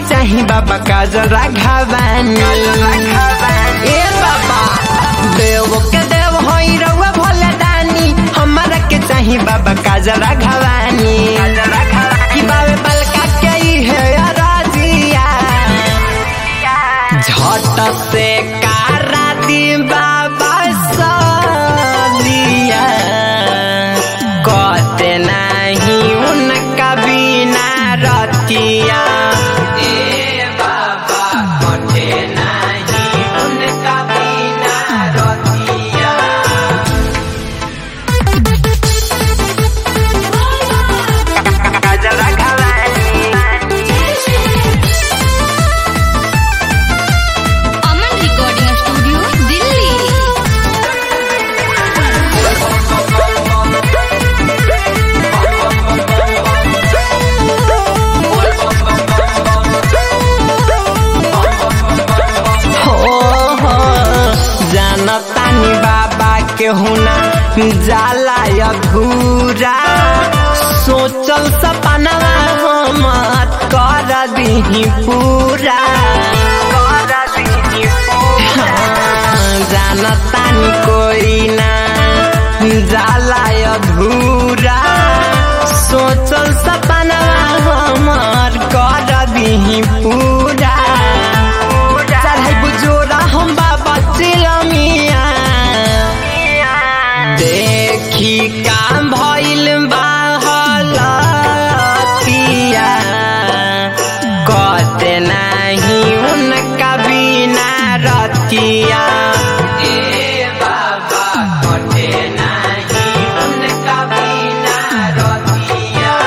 चाही बाबा काजरा घावानी ए बाबा देव के देव होई रउआ भोले दानी हमरा के चाही बाबा काजरा घावानी कि बाबे बलका के ई है राजिया झट से कारा दी बाबा सलिया कहते नहीं उनका बिना रतिया ए बाबा कटे नहीं उनका बिना रतिया काजरा घावानी अमन रिकॉर्डिंग स्टूडियो दिल्ली हो हो जानतानी बाबा के हुना जाला अधूरा सोचल सपना हम कर दीही पूरा कर दीही पूरा जानतानी कोई ना जाला अधूरा सोचल सपना हमर कर दीही पूरा चढ़ाई बुजोरा हम बाबा चिलमिया देखी काम भइल बाहलतिया कहते नहीं उनका बिना रतिया ए बाबा कहते नहीं उनका बिना रतिया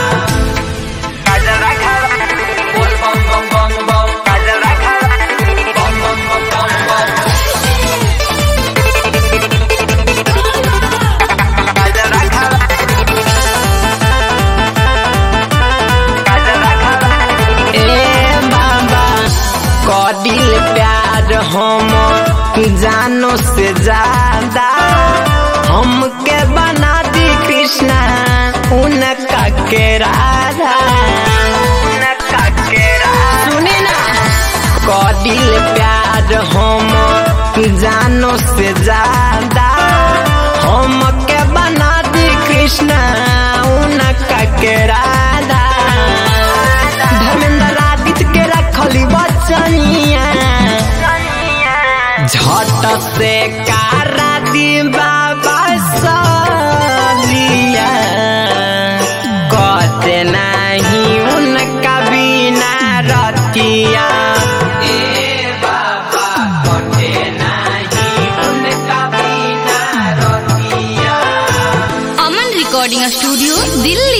काजरा खावा बोल बम बम बम बम काजरा खावा बम बम बम बम बम काजरा खावा काजरा खावा ए बाबा कदिल प्यार हम जानो से ज्यादा हमके बना दी कृष्णा उनका के राधा उनका के राधा सुनी ना कदिल प्यार हम जानो से ज्यादा हमके बना दी कृष्णा उनका के राधा धर्मेंद्र आदित्य के रखली बचनिया झट से कारा दी बाबा सलिया कहते नहीं उनका बिना रतिया ए बाबा कहते नहीं उनका बिना रतिया अमन रिकॉर्डिंग स्टूडियो दिल्ली